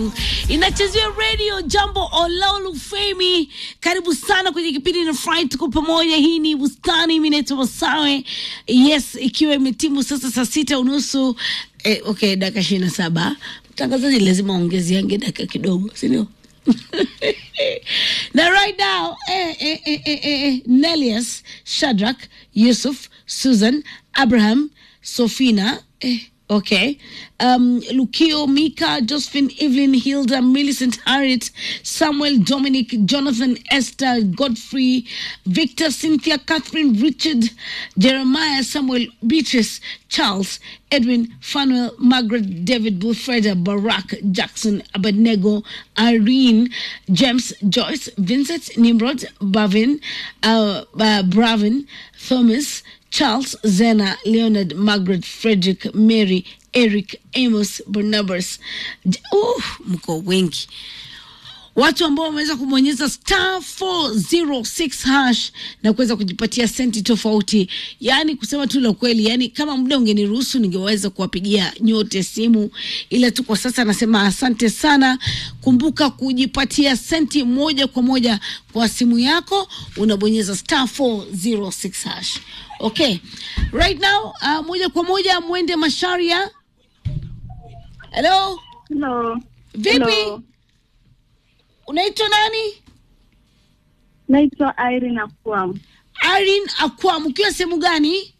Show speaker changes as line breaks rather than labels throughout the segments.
inachezea radio jambo olaolu femi karibu sana kwenye kipindi na fry tuko pamoja hii ni bustani mi naitwa masawe yes ikiwa imetimu sasa saa sita unusu eh, okay dakika ishirini na saba mtangazaji lazima ongeziange dakika kidogo sindio na right now eh, eh, eh, eh, eh, nelius shadrak yusuf susan abraham sofina eh, Okay. Um, Lukio, Mika, Josephine, Evelyn, Hilda, Millicent, Harriet, Samuel, Dominic, Jonathan, Esther, Godfrey, Victor, Cynthia, Catherine, Richard, Jeremiah, Samuel, Beatrice, Charles, Edwin, Fanuel, Margaret, David, Wilfreda, Barack, Jackson, Abednego, Irene, James, Joyce, Vincent, Nimrod, Bavin, uh, uh, Bravin, Thomas, Charles, Zena, Leonard, Margaret, Frederick, Mary, Eric, Amos, Barnabas. J- Uh, mko wengi watu ambao wameweza kubonyeza star 406 hash na kuweza kujipatia senti tofauti yaani kusema tu la kweli yaani kama muda ungeniruhusu ningeweza kuwapigia nyote simu ila tu kwa sasa nasema asante sana kumbuka kujipatia senti moja kwa moja kwa simu yako unabonyeza star 406 hash okay right now uh, moja kwa moja mwende masharia hello
Hello.
vipi
Hello.
unaitwa nani
Naitwa Irene Akwam.
Irene Akwam, ukiwa sehemu gani?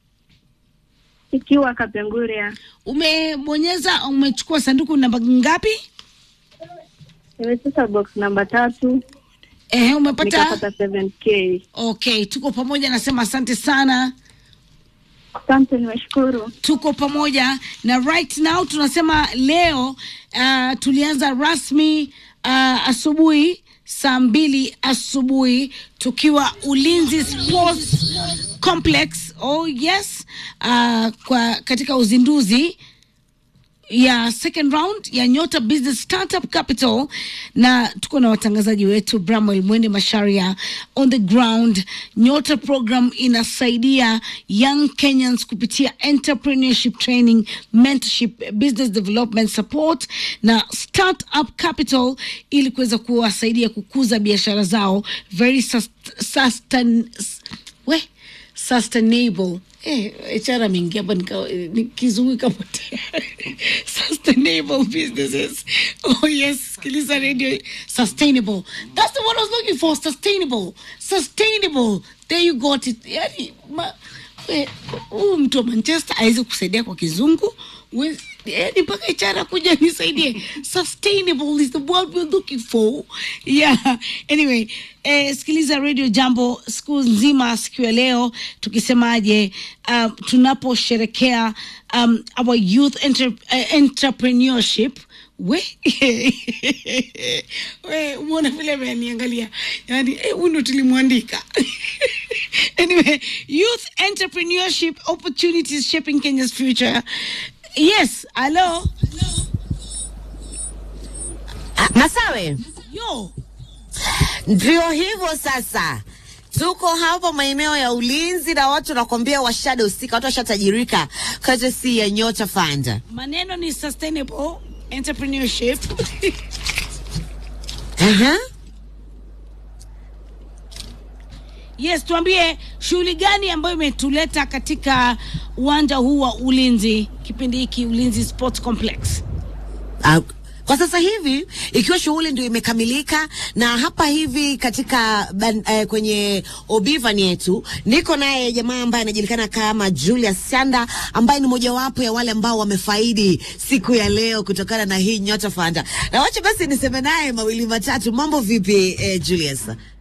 Ikiwa Kapenguria.
Umebonyeza, umechukua sanduku namba ngapi?
Nimecheza box namba tatu
Ehe, umepata.
nikapata 7k.
Okay, tuko pamoja, nasema asante sana,
Asante, nimeshukuru.
tuko pamoja na right now tunasema leo uh, tulianza rasmi uh, asubuhi saa mbili asubuhi tukiwa Ulinzi Sports Complex. Oh yes, uh, kwa katika uzinduzi ya second round ya Nyota Business Startup Capital, na tuko na watangazaji wetu Bramwell Mwende Masharia on the ground. Nyota program inasaidia young Kenyans kupitia entrepreneurship training, mentorship, business development support na startup capital ili kuweza kuwasaidia kukuza biashara zao very sus sustain, we sustainable eh, HR ameingia hapa nika- nikizungu ikapotea sustainable businesses oh yes sikiliza radio sustainable that's the one I was looking for sustainable sustainable there you got it yani ma, eh, huyu mtu wa Manchester awezi kusaidia kwa kizungu We- yani mpaka HR kuja nisaidie sustainable is the word we're looking for yeah anyway eh, sikiliza radio jambo siku nzima siku ya leo tukisemaje um, tunaposherekea um, our youth entre uh, entrepreneurship we we umeona vile ameniangalia yani eh, huyu ndo tulimwandika anyway youth entrepreneurship opportunities shaping kenya's future yes hello
Masawe,
yo
ndio hivyo sasa. Tuko hapa maeneo ya ulinzi na watu nakwambia washadahusika, watu washatajirika courtesy ya Nyota Fund.
maneno ni sustainable entrepreneurship
Aha.
yes tuambie shughuli gani ambayo imetuleta katika uwanja huu wa ulinzi kipindi hiki ulinzi sports complex
Ah, Kwa sasa hivi ikiwa shughuli ndio imekamilika, na hapa hivi katika ban, eh, kwenye obivan yetu niko naye jamaa ambaye anajulikana kama Julius Sanda ambaye ni mojawapo ya wale ambao wamefaidi siku ya leo kutokana na hii Nyota Fund. Na wacha basi niseme naye mawili matatu. Mambo vipi eh, Julius?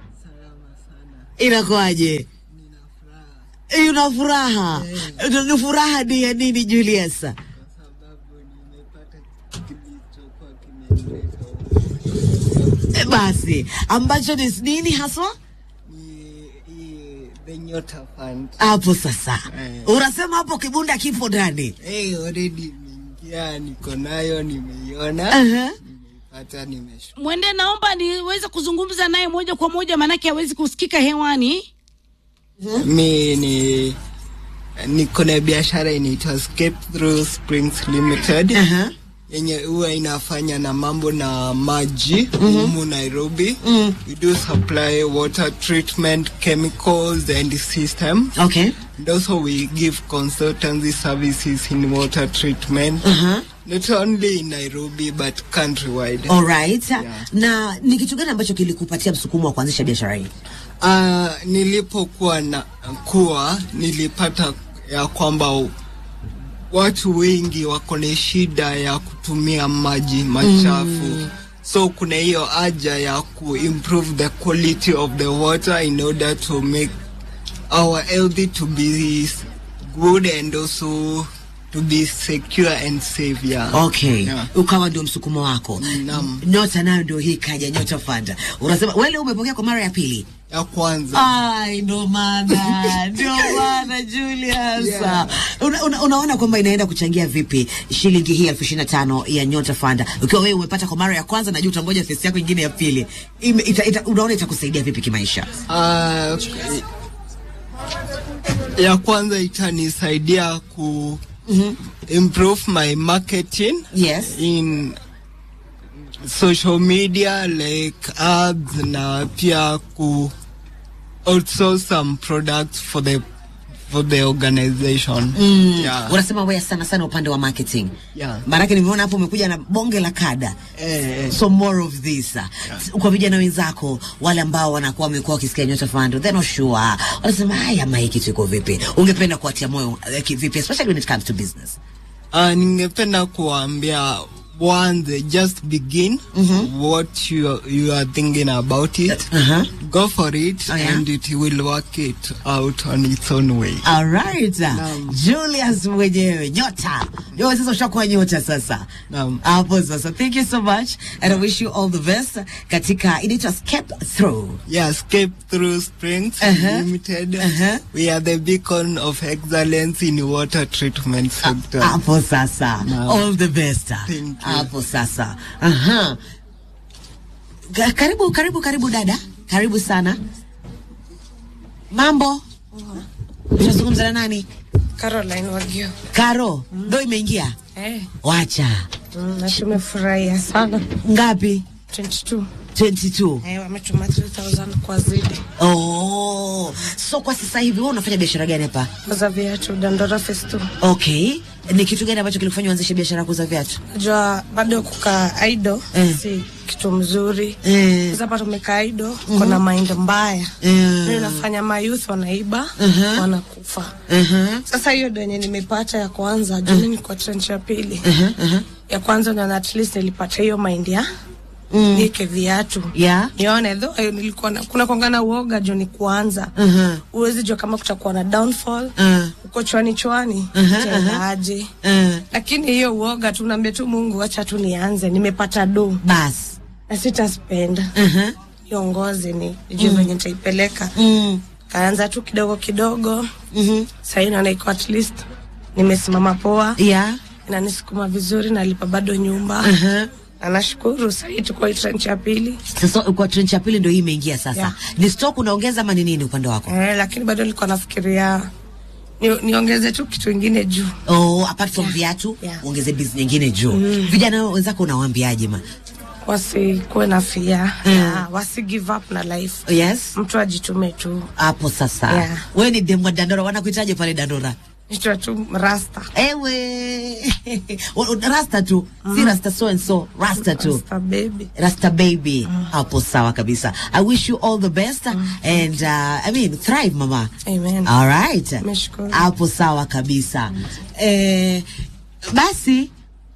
Inakuwaje? Una furaha? Ni furaha ni ya nini Julius?
sababu nimepata kilichokuwa kimenileta huku.
Eh, Basi ambacho ni nini haswa?
Ni- hii the Nyota Fund.
hapo sasa
Eh.
unasema hapo kibunda kipo ndani
Hey, already imeingia, niko nayo, nimeiona,
Aha.
nimeipata, nimeshukuru.
mwende naomba niweze kuzungumza naye moja kwa moja maanake hawezi kusikika hewani
Mi ni niko na biashara inaitwa Escape Through Springs Limited.
Aha.
yenye huwa inafanya na mambo na maji humu Nairobi. We do supply water treatment chemicals and system.
Okay.
And also we give consultancy services in water treatment.
Uh-huh.
Not only in Nairobi but countrywide.
Alright.
Yeah.
Na ni kitu gani ambacho kilikupatia msukumo wa kuanzisha biashara hii?
Uh, nilipokuwa na kuwa nilipata ya kwamba watu wengi wako na shida ya kutumia maji machafu so kuna hiyo haja ya kuimprove the quality of the water in order to make our healthy to be good and also to be secure and safe yeah.
Okay.
Yeah.
Ukawa ndio msukumo wako.
Naam.
Nyota nayo ndio hii kaja Nyota Fund. Unasema wewe leo umepokea kwa mara ya pili.
ya kwanza
Ai, ndo maana ndio maana Julius.
Yeah.
Una, una, unaona kwamba inaenda kuchangia vipi shilingi hii elfu ishirini na tano ya Nyota Fund ukiwa wewe umepata kwa mara ya kwanza, najua utangoja fesi yako ingine ya pili. Ime, ita, ita, unaona itakusaidia vipi kimaisha?
Uh, ya kwanza itanisaidia ku improve my marketing
Yes.
in social media like ads na pia ku also some products for the for the organization yeah.
Unasema wewe sana sana upande wa marketing.
Yeah.
Maanake nimeona hapo umekuja na bonge la kada.
Eh, eh.
So more of this. Kwa vijana wenzako wale ambao wanakuwa wamekuwa wakisikia Nyota Fund, they're not sure. Wanasema haya hii kitu iko vipi? Ungependa kuatia moyo eh, ki- vipi especially when it comes to business?
Uh, ningependa kuambia one just begin what you you are thinking about it
Uh-huh.
go for it
Oh, yeah?
and it will work it out on its own way
All right. Julius mwenyewe nyota. Wewe sasa ushakuwa nyota sasa.
Naam.
Hapo sasa. Thank you so much and I wish you all the best katika inaitwa Escape Through.
yeah escape through springs
Uh-huh.
limited
Uh-huh.
we are the beacon of excellence in water treatment sector
Hapo sasa.
Naam.
All the best.
Thank you.
Hapo sasa. Aha. Ka- Karibu karibu karibu dada. Karibu sana. Mambo? Unazungumza na nani?
Caroline Wagio.
Karo, ndo imeingia.
Eh,
Wacha.
mm, na tumefurahia sana.
Ngapi?
22.
22.
Eh, wametuma 3000 kwa zidi.
Oh, so kwa sasa hivi wewe unafanya biashara gani hapa?
Kuuza viatu Dandora Festu.
Okay, ni kitu gani ambacho kilikufanya uanzishe biashara ya kuuza viatu?
Najua bado kukaa idle
Eh.
si kitu mzuri.
Eh.
Sasa hapa tumekaa idle, kuna mind mbaya.
Eh.
Ndio inafanya mayouth wanaiba,
Mhm.
wanakufa.
Mhm.
Sasa hiyo ndio yenye nimepata ya kwanza, juu mimi niko trench ya pili. Ya kwanza na at least nilipata hiyo mind ya nieke viatu
Yeah.
nione tho eh, nilikuwa na, kuna kwangana uoga juu ni kuanza
Mhm.
uwezi jua kama kutakuwa na downfall
Mm.
uko chwani chwani
Mhm,
itaendaje
Mm.
lakini hiyo uoga tu naambia tu Mungu acha tu nianze nimepata do
Bas.
na sitaspenda
Mhm.
iongoze ni nijue venye nitaipeleka
Mm.
kaanza tu kidogo kidogo
Mhm.
sahii naona iko at least nimesimama poa
Yeah.
inanisukuma vizuri nalipa bado nyumba
Mhm.
na nashukuru sahii tuko trench ya pili
Sasa kwa trench ya pili ndio hii imeingia sasa.
Yeah.
Ni stock unaongeza ama ni nini upande wako?
eh, lakini bado nilikuwa nafikiria ni, niongeze tu kitu ingine juu
Oh, apart from viatu,
Yeah.
ongeze business nyingine juu. Vijana wenzako unawaambiaje ma?
wasikuwe na fia
Mm.
yeah, wasi give up na life
Yes.
mtu ajitume tu
Hapo sasa.
Yeah.
Wewe ni demu wa Dandora, wanakuitaje pale Dandora?
nitwa tu rasta
Ewe. rasta tu. Si rasta so and so, rasta tu.
rasta baby
Rasta baby. Hapo sawa kabisa. I wish you all the best and uh, I mean thrive mama.
amen
All right.
Nimeshukuru.
Hapo sawa kabisa. Eh, basi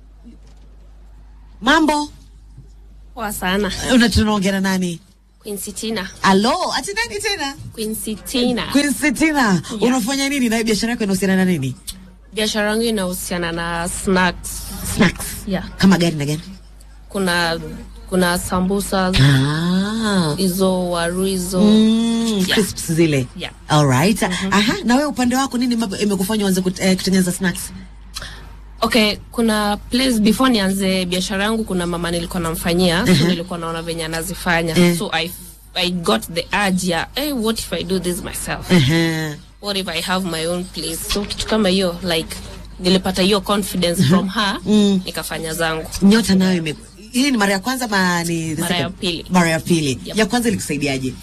mambo
Poa sana.
una tunaongea na nani?
Queen Sitina.
Alo, ati nani tena?
Queen Sitina.
Queen Sitina. Unafanya nini na hii biashara yako inahusiana na nini?
Biashara yangu inahusiana na snacks.
Snacks.
Yeah.
Kama gani na gani?
Kuna kuna sambusa
Ah.
hizo waru hizo.
Mm,
Yeah.
crisps zile.
Yeah.
All right. Aha, na wewe upande wako nini mambo imekufanya uanze kut- eh, kutengeneza snacks?
Okay, kuna place before nianze biashara yangu kuna mama nilikuwa namfanyia, so nilikuwa naona venye anazifanya.
Eh.
So I I got the urge ya, hey, what if I do this myself?
Uh-huh.
What if I have my own place? So kitu kama hiyo like nilipata hiyo confidence from her
Mm.
nikafanya zangu
nyota nayo ime hii ni mara ya kwanza ma ni the
Mara ya
second?
pili.
mara ya pili
Yep.
ya kwanza ilikusaidiaje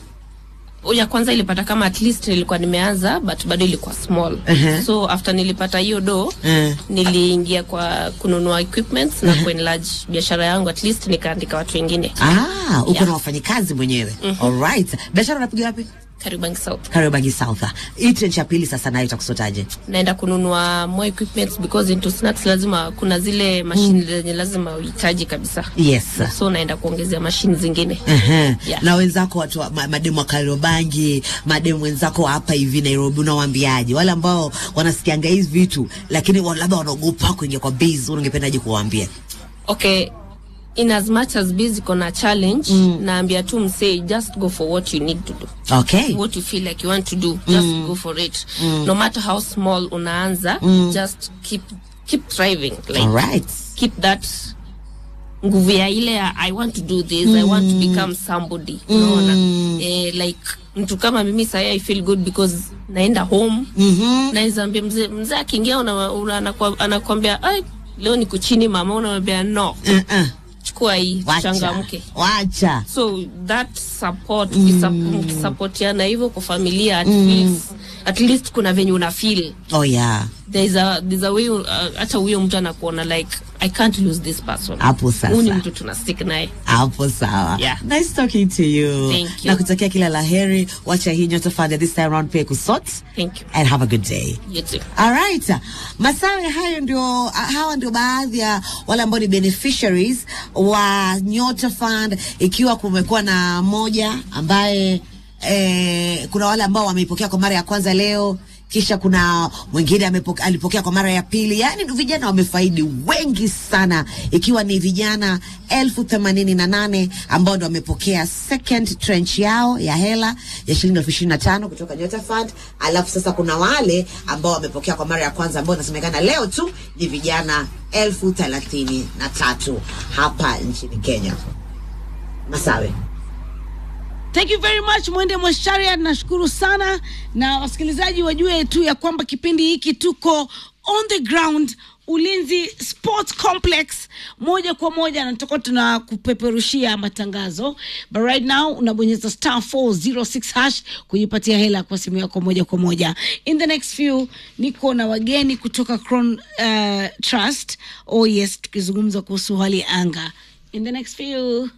ya kwanza ilipata kama at least nilikuwa nimeanza but bado ilikuwa small
Uh-huh.
so after nilipata hiyo do
Eh.
niliingia kwa kununua equipments na kuenlarge biashara yangu at least nikaandika watu wengine
ah uko
Yeah.
na wafanyikazi mwenyewe alright biashara unapiga wapi
Kariobangi South
Kariobangi South hii trench ya pili sasa nayo itakusotaje
naenda kununua more equipments because into snacks lazima kuna zile mashine zenye lazima uhitaji kabisa
yes
so naenda kuongezea mashine zingine
Ehe.
Yeah.
na wenzako watu wa- ma, mademu wa Kariobangi, mademu wenzako wa hapa hivi Nairobi, unawaambiaje wale ambao wanasikianga hizi vitu lakini wa- labda wanaogopa kuingia kwa base, ungependaje kuwaambia?
okay in as much as busy kona challenge mm. naambia tu msee just go for what you need to do
Okay.
what you feel like you want to do just go for it no matter how small unaanza just keep keep thriving like
All right.
keep that nguvu ya ile ya i want to do this i want to become somebody unaona eh, like mtu kama mimi sahi i feel good because naenda home
Mhm.
naweza ambia mzee mzee akiingia una, una, anakwa- anakwambia ai leo niko chini mama unamwambia no
Uh-uh.
chukua hii
Wacha.
changamke
Wacha.
so that support mm. mkisapotiana hivyo kwa familia at, least, at least kuna venye una feel
Oh yeah.
there's a, there's a way uh, hata huyo mtu anakuona like i can't lose this person
Hapo sasa.
Huyu ni mtu tuna stick naye
Hapo sawa.
Yeah.
Nice talking to you.
Thank you.
Na kutakia kila laheri. Wacha hii nyota fund this time round pia kusort.
thank you
And have a good day.
you too
Alright. Masawe hayo ndio hawa ndio baadhi ya wale ambao ni beneficiaries wa Nyota Fund ikiwa kumekuwa na moja ambaye eh, kuna wale ambao wameipokea kwa mara ya kwanza leo kisha kuna mwingine amepoke- alipokea kwa mara ya pili. Yaani vijana wamefaidi wengi sana, ikiwa ni vijana elfu themanini na nane ambao ndo wamepokea second tranche yao ya hela ya shilingi elfu ishirini na tano kutoka Nyota Fund. Alafu sasa kuna wale ambao wamepokea kwa mara ya kwanza ambao inasemekana leo tu ni vijana elfu thelathini na tatu hapa nchini Kenya. Masawe.
Thank you very much Mwende Mwasharia, nashukuru sana, na wasikilizaji wajue tu ya kwamba kipindi hiki tuko on the ground Ulinzi Sports Complex moja kwa moja, na tutakuwa tuna kupeperushia matangazo, but right now unabonyeza star 406 hash kujipatia hela kwa simu yako moja kwa moja. In the next few niko na wageni kutoka Crown uh, Trust. Oh yes, tukizungumza kuhusu hali ya anga in the next few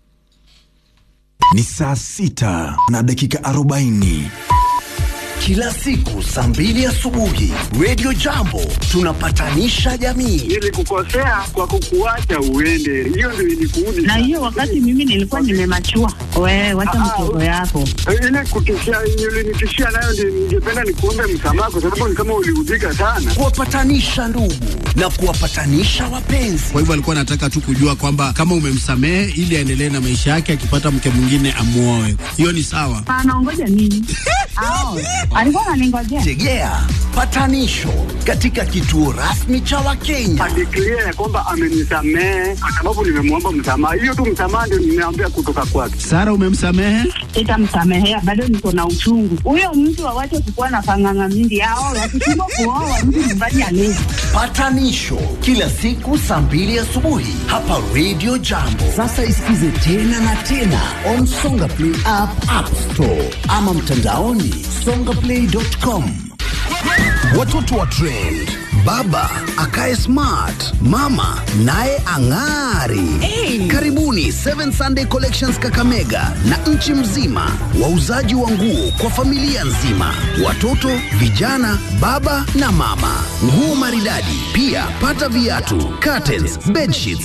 Ni saa sita na dakika arobaini.
Kila siku saa mbili asubuhi Radio Jambo tunapatanisha jamii.
Nilikukosea kwa kukuacha uende, hiyo ndio ilikuudi.
na hiyo wakati mimi nilikuwa nimemachua. Wewe wacha
Ah,
mchezo yako.
ile kutishia ulinitishia nayo, ndio ningependa nikuombe msamaha, kwa sababu ni kama uliudhika sana.
Kuwapatanisha ndugu na kuwapatanisha wapenzi.
Kwa hivyo alikuwa anataka tu kujua kwamba kama umemsamehe ili aendelee na maisha yake, akipata mke mwingine amuoe. Hiyo ni sawa.
Anaongoja nini? Ao, alikuwa ananingojea.
Tegea patanisho katika kituo rasmi cha Wakenya.
Adeklia ya kwamba amenisamehe kwa sababu nimemwomba msamaha. Hiyo tu msamaha ndio nimeambia kutoka kwake.
Sara, umemsamehe?
Sitamsamehea, bado niko na uchungu. Huyo mtu awache kukuwa na panganga mingi. Ao, wakishindwa kuoa mtu nyumbani alezi.
Patanisho kila siku saa mbili asubuhi hapa Radio Jambo. Sasa isikize tena na tena on Songa Play app, App Store ama mtandaoni songaplay.com. Watoto wa trend, baba akae smart, mama naye ang'ari. Karibuni Seven Sunday Collections Kakamega na nchi mzima, wauzaji wa nguo kwa familia nzima, watoto, vijana, baba na mama, nguo maridadi. Pia pata viatu, curtains, bedsheets